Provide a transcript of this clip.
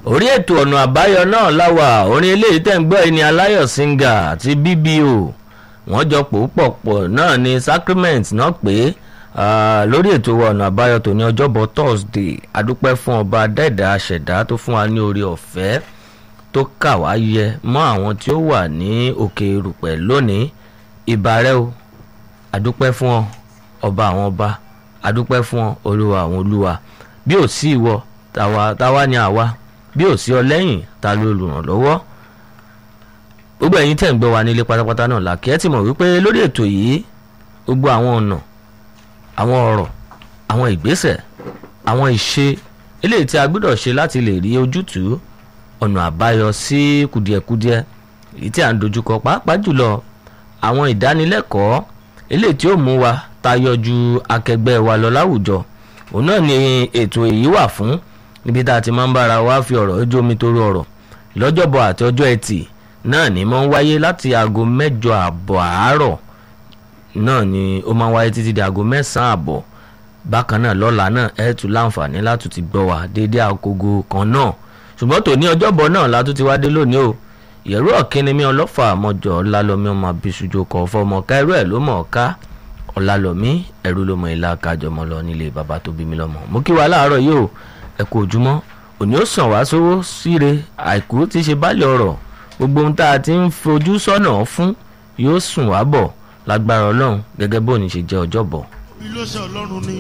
orí ètò ọ̀nà àbáyọ náà láwà orin eléyìí tẹ̀ ń gbọ́ yìí ni aláyọ̀ singer àti bbo wọ́n jọ pò pọ̀ pọ̀ náà ni sacrament náà pé lórí ètò ọ̀nà àbáyọ tó ní ọjọ́bọ̀ thursday adúpẹ́ fún ọba dẹ́ẹ̀dá aṣẹ̀dá tó fún wa ní orí ọ̀fẹ́ tó kà wá yẹ mọ́ àwọn tí ó wà ní òkè erùpẹ̀ lónìí ìbàrẹ́ o adúpẹ́ fún ọ ọba àwọn ọba adúpẹ́ fún ọ olúwa àwọn olúwa bí ò sí ìwọ tàwa tàwa ni àwa bí ò sí ọ lẹ́yìn ta ló lùrànlọ́wọ́ gbogbo ẹ̀yin tẹ̀ ń gbọ́ wa nílé pátápátá náà làkì ẹ́ ti mọ̀ wípé lórí ètò yìí gbogbo àwọn ọ̀nà àwọn ọ̀rọ̀ àwọn ìgbésẹ̀ àwọn ìṣe eléyìí tí a gbọ́dọ̀ ṣe láti lè rí ojútùú ọ̀nà àbáyọ sí kùdìẹ̀kudiẹ èyí tí à ń dojúkọ pàápàá jùlọ àwọn ìdánilẹ́kọ̀ọ́ eléyìí tí ó mú wa tayọ ju akẹgbẹ́ wa lọ láwùjọ òun náà ni ètò èyí wà fún níbi tá a ti máa ń bára wa fi ọ̀rọ̀ ojú omi torí ọ̀rọ̀ lọ́jọ́bọ̀ àti ọjọ́ ẹtì náà ni máa ń wáyé láti aago mẹ́jọ àbọ̀ àárọ̀ náà ni ó máa ń wáyé títí di aago mẹ́sàn-án àbọ̀ bákan náà lọ́la náà ẹ̀ tún láǹfààní láti ti gbọ́ wa déédé agogo kan náà ṣùgbọ́n tòní ọjọ́bọ̀ náà látún ti wá dé lónìí o ìyẹ̀rú ọ̀kínnímí ọlọ́fà àmọ́jọ ọ̀làlọ́mí ọmọ abisujo kọ̀ fọmọ ká ẹrú ẹ̀ ló mọ̀ ọ́ ká ọ̀làlọ́mí ẹ̀rú ló mọ ìlà kájọmọ lọ nílé bàbá tó bí mi lọ́mọ mú kí wàá láàárọ̀ yìí o ẹ kú ojúmọ́ òní ó sàn wá sówó síre àìkú tí ṣe bálẹ̀ ọ̀rọ̀ gbogbo ohun tá a ti ń fojú sọ́nà fún yóò sùn wá bọ̀ lágbára ọlọ́run gẹ́gẹ́ bó ní ṣe jẹ́ ọjọ́bọ̀. ilé iṣẹ́ ọlọ́run ni